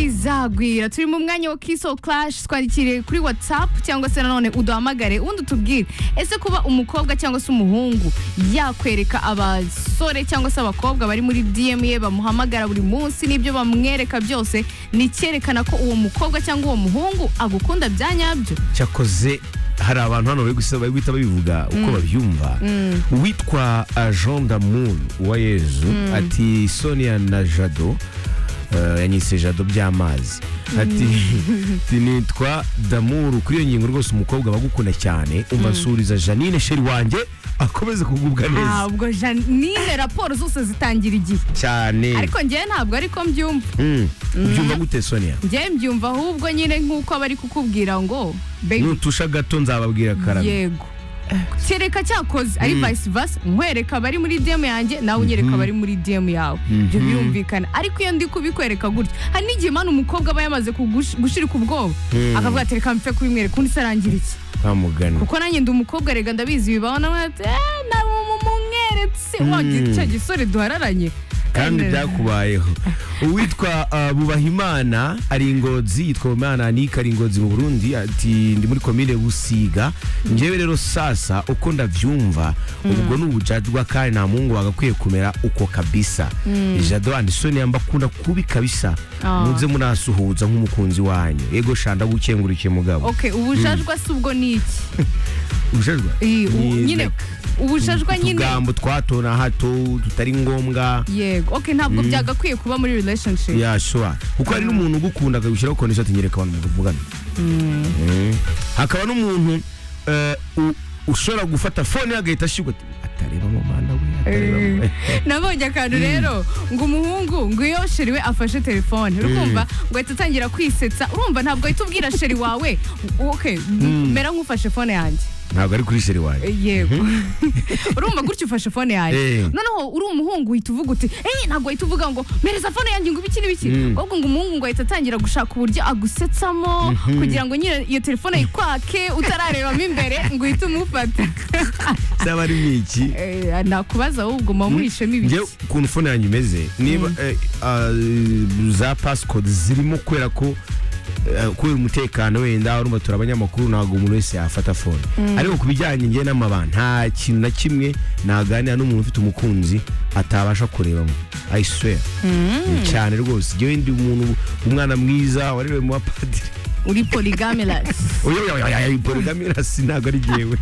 rizagwira turi mu mwanya wa kiso clash twandikire kuri whatsapp cyangwa se nanone uduhamagare undi utubwire ese kuba umukobwa cyangwa se umuhungu yakwereka abasore cyangwa se abakobwa bari muri dm ye bamuhamagara buri munsi n'ibyo bamwereka byose ni icyerekana ko uwo mukobwa cyangwa uwo muhungu agukunda bya nyabyo cyakoze hari abantu hano bari gusa- bari guhita babivuga uko babyumva witwa uh, jean damour wa yezu ati sonia na jado uh, yanyise jado by'amazi ati ati, nitwa damour kuri iyo ngingo rwose umukobwa bagukunda cyane umva nsuriza janine sheri wanjye akomeze kugubwa neza ntabwo janine raporo zose zitangira igihe cyane ariko njyewe ntabwo ariko mbyumva Mm. ubyumva gute sonia njyewe mbyumva ahubwo nyine nk'uko abari kukubwira ngo baby nutusha gato nzababwira karame yego kereka cyakoze ari vice versa nkwereka abari muri dm yanjye nawe unyereka abari muri dm yawe ibyo birumvikana ariko iyo ndi kubikwereka gutya hari n'igihe mani umukobwa aba yamaze kugush- gushirika ubwoba akavuga ati reka mpfe kubimwereka undi se arangira iki nta mugani kuko nanjye ndi umukobwa rega ndabizi bibaho nawe ati "Eh, na mu- mumweretse wagira cya gisore duhararanye kandi byakubayeho uwitwa uh, bubahimana ari ingozi yitwa bubahimana anika ari ingozi mu burundi ati ndi muri komine busiga njyewe rero sasa uko ndabyumva ubwo ni ubujajwa kandi nta muhungu bagakwiye kumera uko kabisa jado andi sonia mbakunda kubi kabisa Ah. muze munasuhuza nk'umukunzi wanyu ego shanda gukengurike mugabo ok ubujajwa si ubwo ni iki ubujajwa Iyi, u- Ni nyine ubujajwa nyine utugambo twato na hato tutari ngombwa yego ok ntabwo byagakwiye kuba muri relationship yashobora kuko hari n'umuntu ugukunda akagushyiraho kondisho ati nyereka abantu muvugana Mm. hakaba n'umuntu eh, u- ushobora gufata fone ye agahita ashyirwa ati atareba mu mwana we atareba mu Eh, nabonye akantu rero ngo umuhungu ngo iyo sheri we afashe telefone urumva ngo ahita atangira kwisetsa urumva ntabwo ahita ubwira sheri wawe ok mera nk'ufashe fone yanjye ntabwo ari kuri sheri wanjye Eh, yego urumva gutya ufashe fone yanjye Eh. noneho uri umuhungu uhita uvuga uti eee ntabwo ahita uvuga ngo mereza fone yanjye ngo ibiki n'ibiki ahubwo ngo umuhungu ngo ahita atangira gushaka uburyo agusetsamo kugira ngo nyine iyo telefone yikwake utararebamo imbere ngo uhite umufata zaba ari n'iki Eh, nakubaza ahubwo mawurishemo ibiki njyewe ukuntu fone yanjye imeze niba eh, ah, za pasikodi zirimo kubera ko eh, kubera umutekano wenda urumva turi abanyamakuru ntabwo umuntu wese yafata fone ariko ku bijyanye njye n'amabanga nta kintu na kimwe naganira n'umuntu ufite umukunzi atabasha kurebamo I swear Ni cyane rwose njyewe ndi umuntu umwana mwiza warerewe mu bapadiri uri poligamelasi oya oya oya oya, oya, oya, oya, oya, oya, oya, oya, oya, ntabwo ari jyewe